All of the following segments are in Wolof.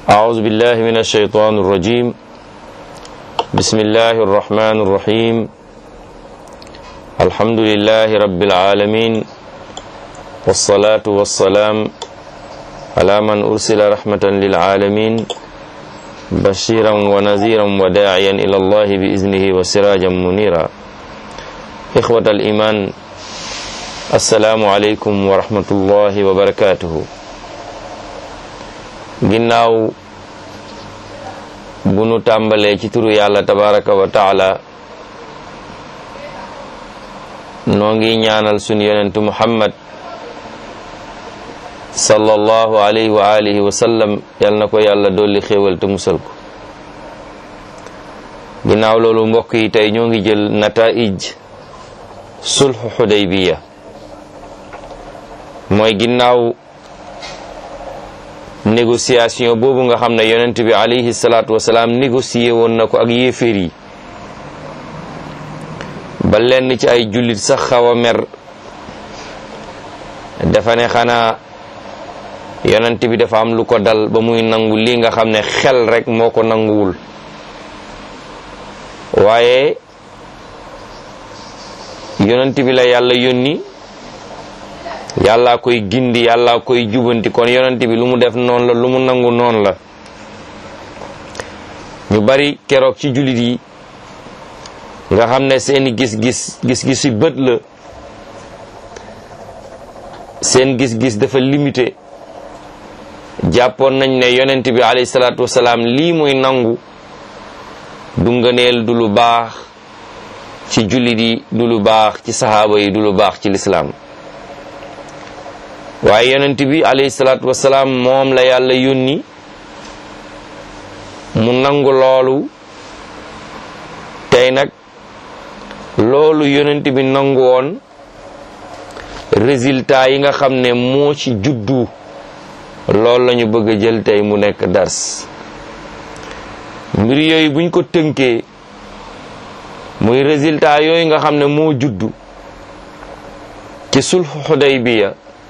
أعوذ بالله من الشيطان الرجيم بسم الله الرحمن الرحيم الحمد لله رب العالمين والصلاة والسلام على من أرسل رحمة للعالمين بشيرا ونذيرا وداعيا إلى الله بإذنه وسراجا منيرا إخوة الإيمان السلام عليكم ورحمة الله وبركاته ginnaaw bu nu tàmbalee ci turu yàlla tabaraka wa taala noo ngi ñaanal sunu yonentu muhammad sallallahu alayhi wa alihi wa sallam yal na ko yàlla dolli xéewal te musal ko ginnaaw loolu mbokk yi tey ñoo ngi jël nataij sulhu xudaybiya mooy ginnaaw négociation boobu nga xam ne yonent bi alayhi salaatu wasalaam négocié woon na ko ak yéeféer yi ba lenn ci ay jullit sax xaw a mer dafa ne xanaa yonent bi dafa am lu ko dal ba muy nangu lii nga xam ne xel rek moo ko nanguwul waaye yonent bi la yàlla yónni yàllaa koy gindi yàllaa koy jubanti kon yonent bi lu mu def noonu la lu mu nangu noonu la ñu bari keroog ci jullit yi nga xam ne seeni gis-gis gis-gisi bët la seen gis-gis dafa limité jàppoon nañ ne yonent bi alayhi salaatu wasalaam lii muy nangu du ngëneel du lu baax ci jullit yi du lu baax ci saxaaba yi du lu baax ci lislaam waaye yonent bi alayhi salaatu wasalaam moom la yàlla yónni mu nangu loolu tey nag loolu yonent bi nangu woon résultat yi nga xam ne moo ci juddu loolu lañu bëgg a jël tey mu nekk dars mbir yooyu buñ ko tënkee muy résultat yooyu nga xam ne moo juddu ci sulhu Hudaybiya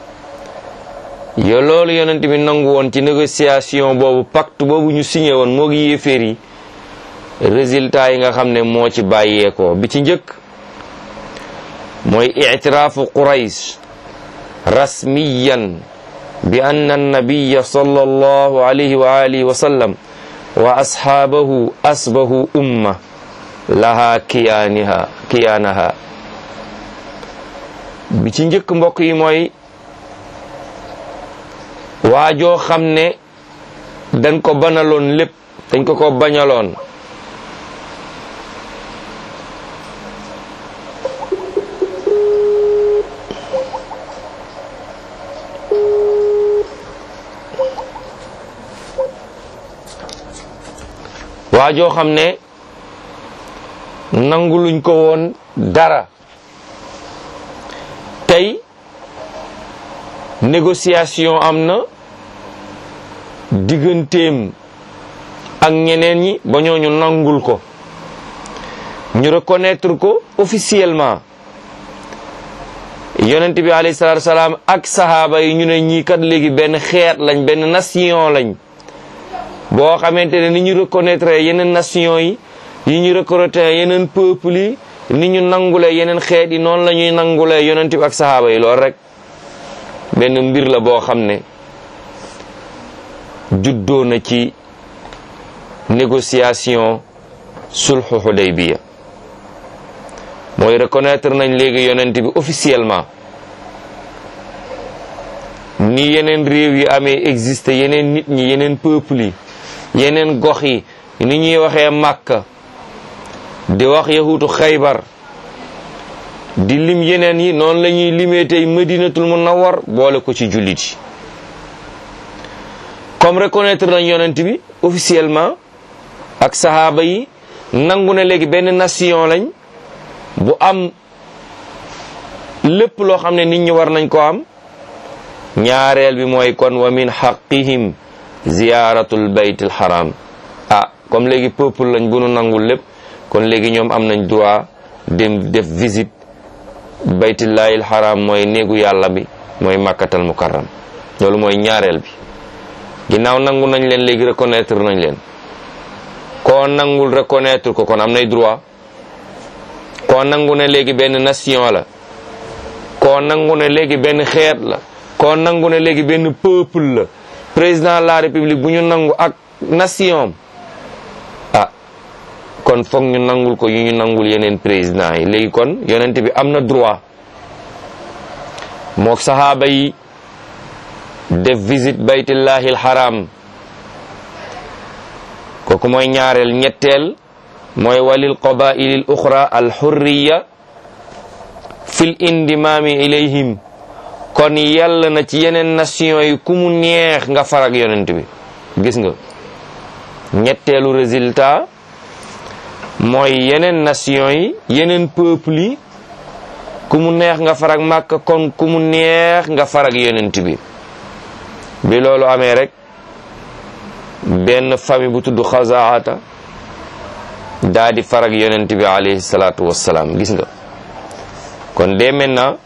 yo loolu yonent bi nangu woon ci négociation boobu pacte boobu ñu signé woon moo gi yéeféer yi résultat yi nga xam ne moo ci bàyyeekoo bi ci njëkk mooy ictiraafu quraysh rasmiyan bi anna annabiya sallallahu alayhi wa alihi wa sallam wa ashaabahu asbahu umma laha kiyaaniha kiyaanaha bi ci njëkk mbokk yi mooy waajoo xam ne dañ ko banaloon lépp dañ ko ko bañaloon waajoo xam ne nanguluñ ko woon dara tey négociation am na digganteem ak ñeneen ñi ba ñooñu nangul ko ñu reconnaître ko officiellement yonent bi alayhi salaatu salaam ak sahaaba yi ñu ne ñii kat léegi benn xeet lañ benn nation lañ boo xamante ne ni ñu reconnaître yeneen nation yi yi ñu reconnaître yeneen peuple yi ni ñu nangulee yeneen xeet yi noonu la ñuy nangulee yonent bi ak sahaaba yi loolu rek benn mbir la boo xam ne juddoo na ci négociation sulhu Hudaybiya mooy reconnaître nañ léegi yonent bi officiellement ni yeneen réew yi amee existé yeneen nit ñi yeneen peuple yi yeneen gox yi ni ñuy waxee Makka di wax yahuutu Xaybar di lim yeneen yi noonu la ñuy limee tey Madinatul Munawwar boole ko ci jullit yi comme reconnaître nañ yonent bi officiellement ak sahaaba yi nangu ne léegi benn nation lañ bu am lépp loo xam ne nit ñi war nañ ko am ñaareel bi mooy kon wa min xaqihim ziyaratul baytil haram ah comme léegi peuple lañ bu nu nangul lépp kon léegi ñoom am nañ droit dem def visite baytullahil haram mooy néegu yàlla bi mooy makkatal mukarram loolu mooy ñaareel bi ginnaaw nangu nañ leen léegi reconnaître nañ leen koo nangul reconnaître ko kon am nay droit koo nangu ne léegi benn nation la koo nangu ne léegi benn xeet la koo nangu ne léegi benn peuple la président de la république bu ñu nangu ak nation ah kon foog ñu nangul ko yu ñu nangul yeneen président yi léegi kon yonent bi am na droit mook sahaaba yi def visite baytullahi alharam kooku mooy ñaareel ñetteel mooy walil qabaili l uxra alxurriya fil indimami ilayhim kon yàlla na ci yeneen nation yi ku mu neex nga farag yonent bi gis nga ñetteelu résultat mooy yeneen nation yi yeneen peuple yi ku mu neex nga farag màkk kon ku mu neex nga farag yonent bi bi loolu amee rek benn famille bu tudd xazaata daa di farag yonent bi alayhi salaatu wassalaam gis nga kon dès maintenant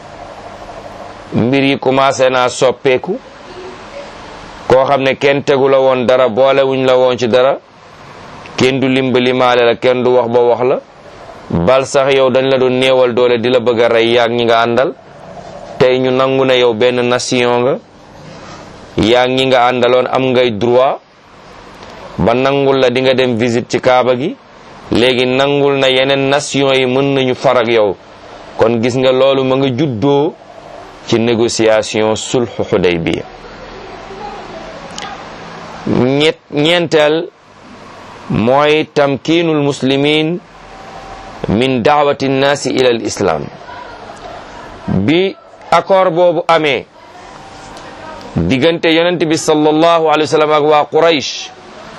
mbir yi commencé naa soppeeku koo xam ne kenn tegu la woon dara boolewuñ la woon ci dara kenn du limbali maale la kenn du wax ba wax la bal sax yow dañ la doon néewal doole di la bëgg a rey yaag ñi nga àndal tey ñu nangu ne yow benn nation nga yaag ñi nga àndaloon am ngay droit ba nangul la di nga dem visite ci kaaba gi léegi nangul na yeneen nation yi mën nañu farag yow kon gis nga loolu ma nga juddoo ci négociation sulhu Hudaybiya ñett ñeenteel mooy tamkiinul muslimin min daawati nnaasi ila al islam bi accord boobu amee diggante yonent bi sallallahu alayhi wa sallam ak waa Quraysh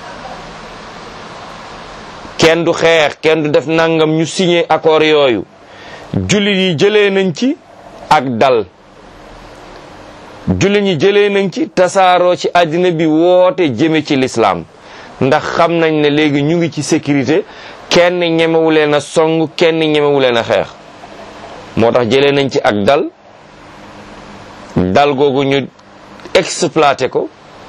kenn du xeex kenn du def nangam ñu signé accord yooyu jullit yi jëlee nañ ci ak dal jullit ñi jëlee nañ ci tasaaroo ci àddina bi woote jëme ci lislaam ndax xam nañ ne léegi ñu ngi ci sécurité kenn ñemewu leen a song kenn ñemewu leen a xeex moo tax jëlee nañ ci ak dal dal googu ñu exploité ko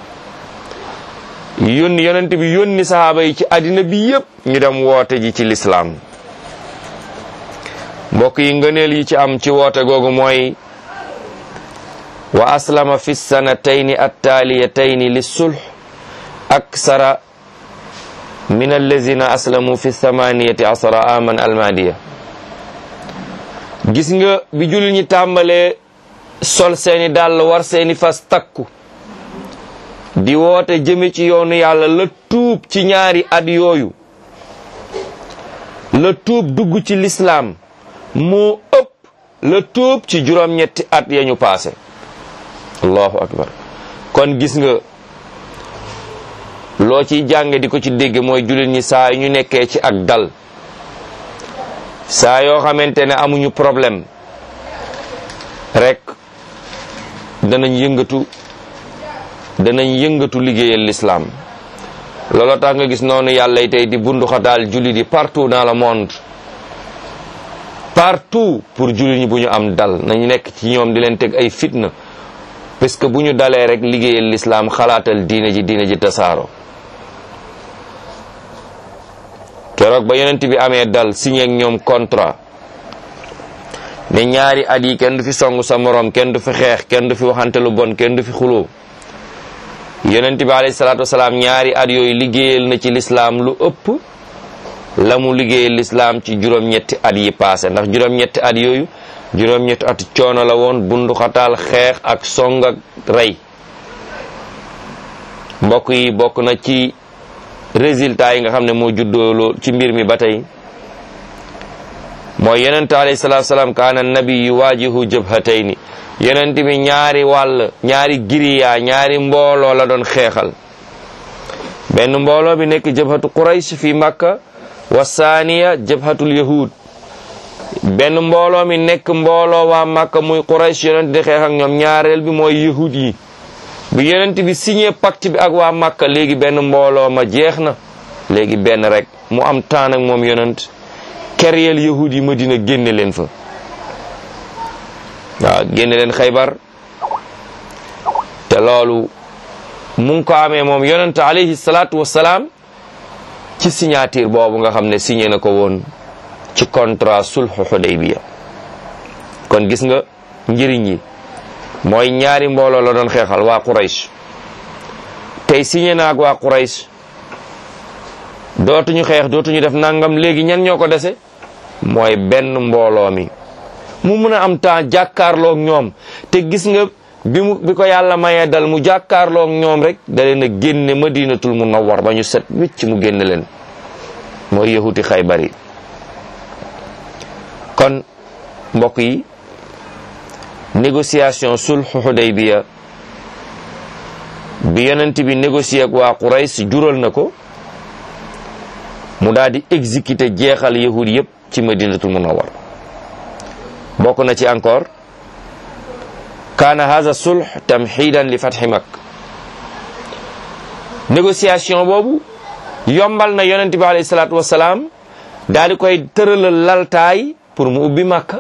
yónni yonent bi yónni sahaaba yi ci àddina bi yépp ñu dem woote ji ci lislaam mbokk yi ngëneel yi ci am ci woote googu mooy wa aslama fi sanatayni attaaliyatayni lissulh aksara min allazina aslamu fi thamaniyati asara aman almadiya gis nga bi jullit ñi tàmbalee sol seeni dàll war seeni fas takku di woote jëme ci yoonu yàlla la tuub ci ñaari at yooyu la tuub dugg ci lislaam moo ëpp la tuub ci juróom-ñetti at ya ñu paase allahu akbar kon gis nga loo ciy jànge di ko ci dégg mooy jullit ñi saa yu ñu nekkee ci ak dal saa yoo xamante ne amuñu problème rek danañ yëngatu danañ yëngatu liggéeyal lislaam looloo tax nga gis noonu yàlla tey di bunduxataal jullit yi partout dans le monde partout pour jullit ñi bu ñu am dal nañu nekk ci ñoom di leen teg ay fitna parce que bu ñu dalee rek liggéeyal lislaam xalaatal diine ji diine ji tasaaro keroog ba yonent bi amee dal signé ak ñoom contrat ne ñaari at yi kenn du fi song sa morom kenn du fi xeex kenn du fi waxante lu bon kenn du fi xuloo yonent bi alayhi salaatu wasalaam ñaari at yooyu liggéeyal na ci lislaam lu ëpp la mu liggéeyal lislaam ci juróom-ñetti at yi paase ndax juróom-ñetti at yooyu juróom-ñetti at coono la woon bunduxataal xeex ak song ak rey mbokk yi bokk na ci résultat yi nga xam ne moo juddoo ci mbir mi ba tey mooy yonent alayhi salaatu salaam kaana nabi yuwaajihu jabhatayni yonent bi ñaari wàll ñaari giriya ñaari mbooloo la doon xeexal benn mbooloo bi nekk jabhatu quraysh fi makka wa saaniya jabhatul yahud benn mbooloo mi nekk mbooloo waa makka muy quraysh yonent di xeex ak ñoom ñaareel bi mooy yahud yi bi yonent bi signé pacte bi ak waa makka léegi benn mbooloo ma jeex na léegi benn rek mu am taan ak moom yonent keryeel yahud yi madina génne leen fa waaw génne leen xaybar te loolu mu ngi ko amee moom yonent alayhi salaatu wassalaam ci signature boobu nga xam ne signé na ko woon ci contrat sulhu Hudaybiya kon gis nga njëriñ yi mooy ñaari mbooloo la doon xeexal waa Quraysh tey signé na ak waa Quraysh dootuñu xeex dootuñu def nangam léegi ñan ñoo ko dese mooy benn mbooloo mi mu mun a am temps jàkkaarloog ñoom te gis nga bi mu bi ko yàlla mayee dal mu jàkkaarloog ñoom rek da leen a génne madinatul munawwar ba ñu set wicc mu génne leen mooy yahuti xaybar yi kon mbokk yi négociation sulhu Hudaybiya bi yonent bi négocier ak waa Quraysh jural na ko mu daal di exécuter jeexal yahud yépp ci madinatul munawwar bokk na ci encore kaana haza sulh tamxiidan li fatxi mak négociation boobu yombal na yonent bi alayhi salaatu wasalaam daal di koy tëralal laltaay pour mu ubbi màkk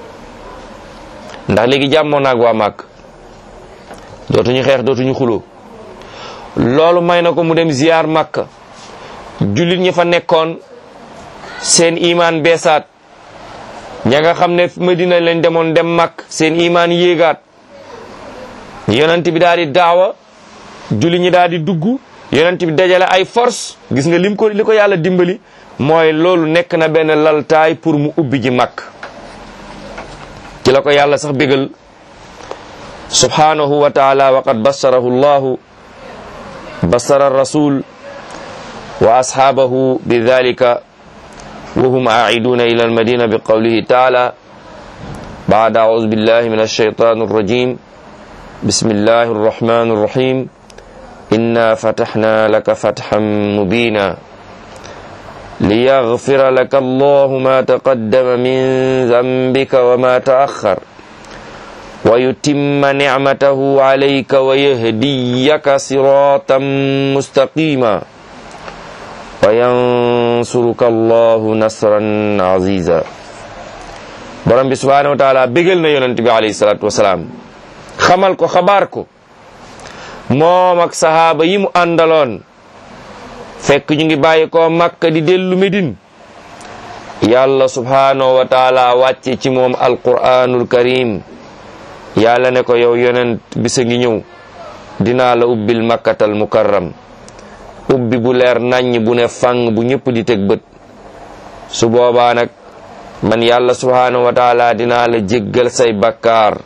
ndax léegi jàmmoon naag waa màkk dootuñu xeex dootuñu xuloo loolu may na ko mu dem ziyaar màkk jullit ñi fa nekkoon seen imaan beesaat ña nga xam ne Madina lañ demoon dem màkk seen imaan yéegaat yonent bi daal di daawa jullit ñi daal di dugg yonent bi dajale ay force gis nga lim ko li ko yàlla dimbali mooy loolu nekk na benn laltaay pour mu ubbi ji màkk ci la ko yàlla sax bégal subhanahu wa taala wa qad bassarahu llahu bassara rasul wa ashaabahu bi dhalika wa hum aaiduna ila almadina bi qawlihi taala baada aoudu billahi min alshaytan arrajim bismillahi arrahmani arrahim inna fatahna laka fathan mubina liyaghfira laka allahu ma taqaddama min dhanbika wa ma ta'akhkhar wa yutimma ni'matahu alayka wa yahdiyaka siratan mustaqima wa yansuruka allahu nasran aziza borom bi subhanahu wa taala bégal na yonent bi alayhi salatu wasalaam xamal ko xabaar ko moom ak sahaaba yi mu àndaloon fekk ñu ngi bàyyi ko makka di dellu medine yàlla subhanahu wa taala wàcce ci moom alquranul karim yàlla ne ko yow yonent bisa ngi ñëw dinaa la ubbil makkatal mukarram ubbi bu leer naññ bu ne fang bu ñëpp di teg bët su boobaa nag man yàlla subhanahu wa taala dinaa la jéggal say bakkaar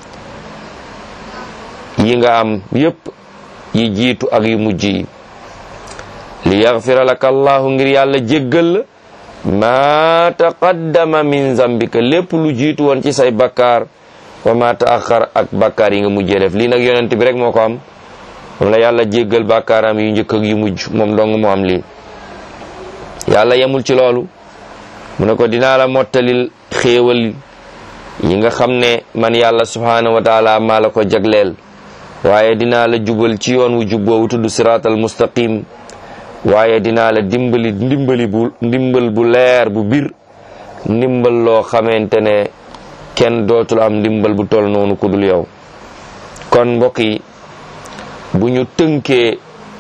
yi nga am yépp yi jiitu ak yu mujj yi li yaxfira laka allahu ngir yàlla jéggal la ma taqaddama min zambika lépp lu jiitu woon ci say bakkaar wa ma taaxar ak bakkaar yi nga mujjee def lii nag yonent bi rek moo ko am moom la yàlla jéggal bakkaaram yu njëkk ak yu mujj moom dong moo am lii yàlla yemul ci loolu mu ne ko dinaa la mottalil xéewal yi nga xam ne man yàlla subhanahu wa taala maa la ko jagleel waaye dinaa la jubal ci yoon wu jub boobu tudd siraatal mustaqim waaye dinaa la dimbali ndimbali bu ndimbal bu leer bu bir ndimbal loo xamante ne kenn dootul am ndimbal bu toll noonu ku dul yow kon mbokk yi bu ñu tënkee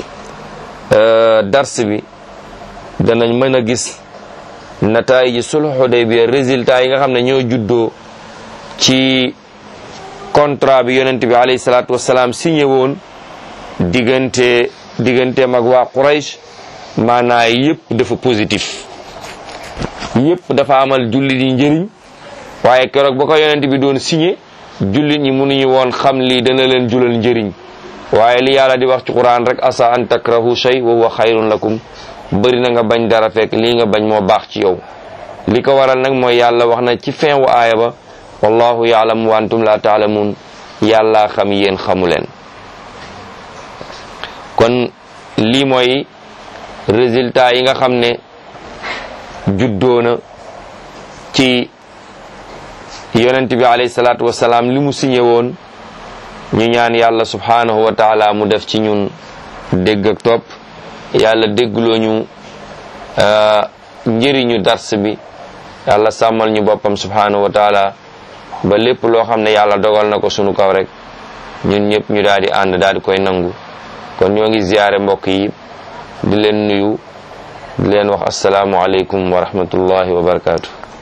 dars bi danañ mën a gis nataay ji sulh Hudaybiya résultat yi nga xam ne ñoo juddoo ci contrat bi yonent bi alayhi salaatu wasalaam signé woon diggante digganteem ak waa Quraysh maanaa yëpp dafa positif yëpp dafa amal jullit yi njëriñ waaye keroog ba ko yonent bi doon signé jullit ñi mënuñu woon xam lii dana leen julal njëriñ waaye li yàlla di wax ci quran rek asa an takrahu shay wa huwa xayrun lakum bëri na nga bañ dara fekk lii nga bañ moo baax ci yow li ko waral nag mooy yàlla wax na ci fin wu aaya ba wallahu yaalamu wa antum la taalamuun yàlla xam yéen xamu leen kon lii mooy résultat yi nga xam ne juddoona ci yonent bi alayhi salaatu wasalaam li mu signé woon ñu ñaan yàlla subhanahu wa taala mu def ci ñun dégg ak topp yàlla déggloo ñu njëriñu dars bi yàlla sàmmal ñu boppam subhanahu wa taala ba lépp loo xam ne yàlla dogal na ko sunu kaw rek ñun ñëpp ñu daal di ànd daal di koy nangu kon ñoo ngi ziyaare mbokk yi di leen nuyu di leen wax asalaamu aleykum wa rahmatullahi wa barakaatu